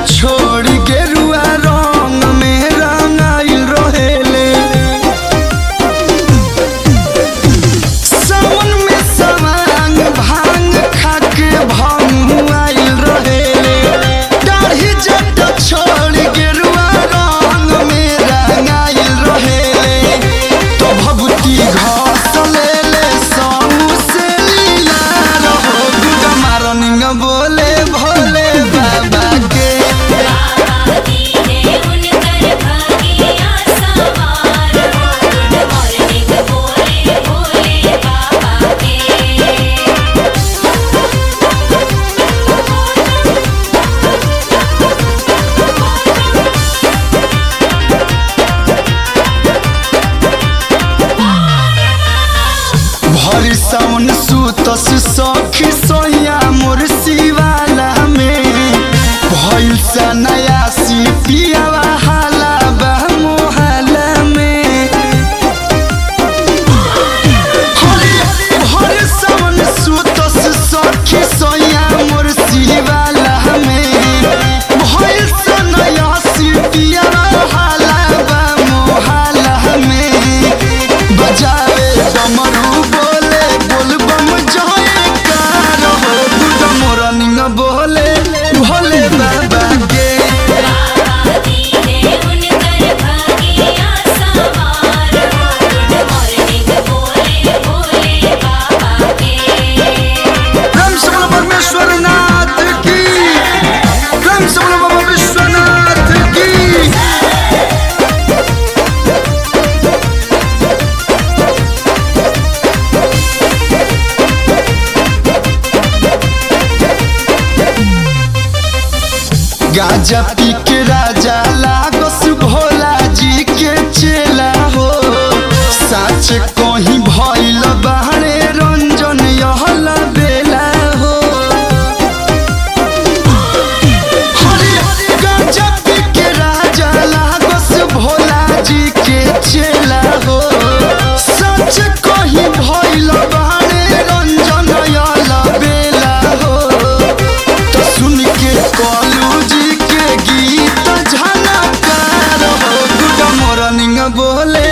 छोड़ गेरुआ रंग में रंगाइल रहेले सावन में सवांग भांग खाके भंगुआइल रहेले दाढ़ी जट छोड़ गेरुआ रंग में रंगाइल रहेले तो भभूति घास लेले साऊ से लीला रहो गुगा मारनिंग बोले भोले बाबा के बाबा दीने उनकर भागिया सवार हो गुड मॉर्निंग बोले भोले बाबा के भरी सावन सुतस सखी सोया मोर शिवाला में भइल सा नया सी पियावा हाला बा मोहाला में हरी भरी सावन सुतस सखी सोया मोर शिवाला में भइल सा नया सी पियावा हाला बा मोहाला में बजावे डमरू बोले बोल बम जय कार हो गुड मोरनिंग बोले भोले बाबा के बाबा दीने उनकर भागिया सवार हो गुड मॉर्निंग बोले भोले बाबा के राम से बोलो परमेश्वर नाथ की राम से बोलो बाबा विश्वनाथ की गाजा पी के राजा लागस भोला जी के चेला हो साच कहीं भइल बाहरे रंजन यहला बेला हो हरी गाजा पी के राजा लागस भोला जी के चेला हो सच कहीं भइल बाहरे रंजन यहला बेला हो तो सुन के कॉलू जी के गीत झनकार हो गुड मॉर्निंग बोले